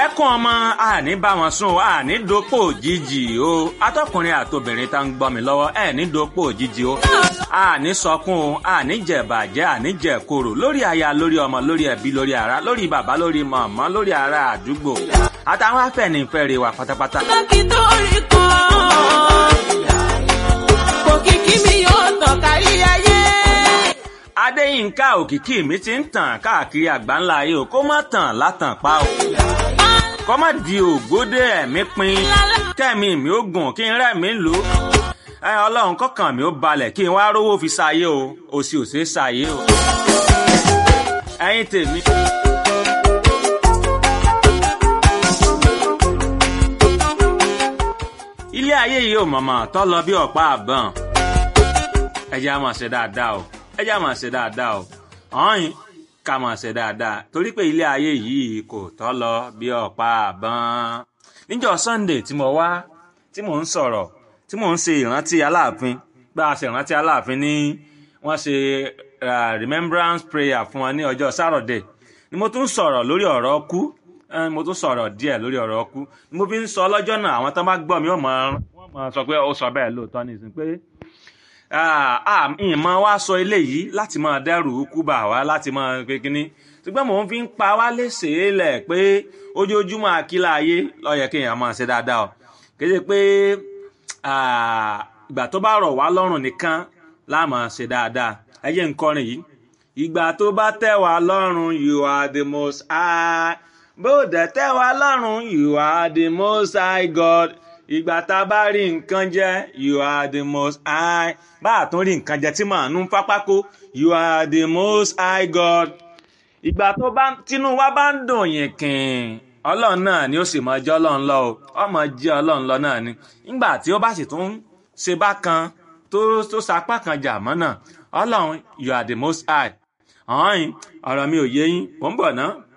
ẹkún ọmọ àní bá wọn sùn o àní dopò òjijì o atọkùnrin àtobìnrin tá ń gbọ́ mi lọ́wọ́ ẹ ní dopò òjijì o àní sọkún o àní jẹ̀bàjẹ́ àní jẹ̀koro lórí aya lórí ọmọ lórí ẹbí lórí ara lórí bàbá lórí màmá lórí ará àdúgbò àtàwọn afẹ́nifẹ́re wa pátápátá. dókítà orí kan òkìkí mi yóò tàn kárí ayé. adéyínká òkìkí mi ti ń tàn káàkiri àgbáńlá ayé o kó má tàn látàn pa o kó má di ògbódé ẹ̀mí pin kẹ́mi mi ó gùn kí n rẹ́mi lò ó ẹ ọlọ́run kọ́kàn mi ó balẹ̀ kí n wá rówó fi ṣayé o òsì òsè ṣayé o ẹ̀yin tèmi. ilé ayé yìí ò mọ̀mọ́ tọ́ lọ bí ọ̀pá àbọ̀n ẹ jẹ́ á máa ṣe dáadáa o ẹ jẹ́ á máa ṣe dáadáa o ọ̀hìn ká máa ṣe dáadáa torí pé ilé ayé yìí kò tọ́ lọ bí ọ̀pá àbọ̀n níjọ́ Sunday tí mo wá tí mò ń sọ̀rọ̀ tí mò ń ṣe ìrántí aláàfin bá a ṣe ìrántí aláàfin ní wọ́n ṣe uh, remembrance prayer fún wọn ní ọjọ́ Saturday ni mo tún sọ̀rọ̀ lórí ọ̀rọ̀ ọkú Eh, mo tún sọ̀rọ̀ díẹ̀ lórí ọ̀rọ̀ ọkú ni mo fi ń sọ lọ́jọ́ náà àwọn tó bá gbọ́ mi ó mọ̀ wọ́n mọ̀ sọ pé ó sọ bẹ́ẹ̀ lóòótọ́ nìsín pé ìmọ̀ wa sọ eléyìí láti máa dẹ́rù kú bà wá láti máa pé kínní ṣùgbọ́n mò ń fi ń pa wá léṣe lẹ̀ pé ojoojúmọ́ àkílà ayé ló yẹ kéèyàn máa ṣe dáadáa o kéde pé ìgbà tó bá rọ̀ wá lọ́rùn nìkan la máa ṣe dáadáa ẹ jẹ́ n kọrin yìí ìgbà tó bá tẹ́ wá lọ́rùn you are the most high bó dẹ̀ tẹ́ wa lọ́rùn you are the most high God ìgbà tá a bá rí nǹkan jẹ you are the most high bá a tún rí nǹkan jẹ tí màá nú pápákó you are the most high God ìgbà tó bá tínú wa bá ń dùn yín kìn ọlọ́run náà ni ó sì máa jẹ́ ọlọ́run lọ o ọmọ jẹ́ ọlọ́run lọ náà ni nígbà tí ó bá sì tún ṣe bákan tó tó sapá kan jà mọ́ náà ọlọ́run you are the most high ọ̀hún ọ̀rọ̀ mi ò yé yín mò ń bọ̀ ná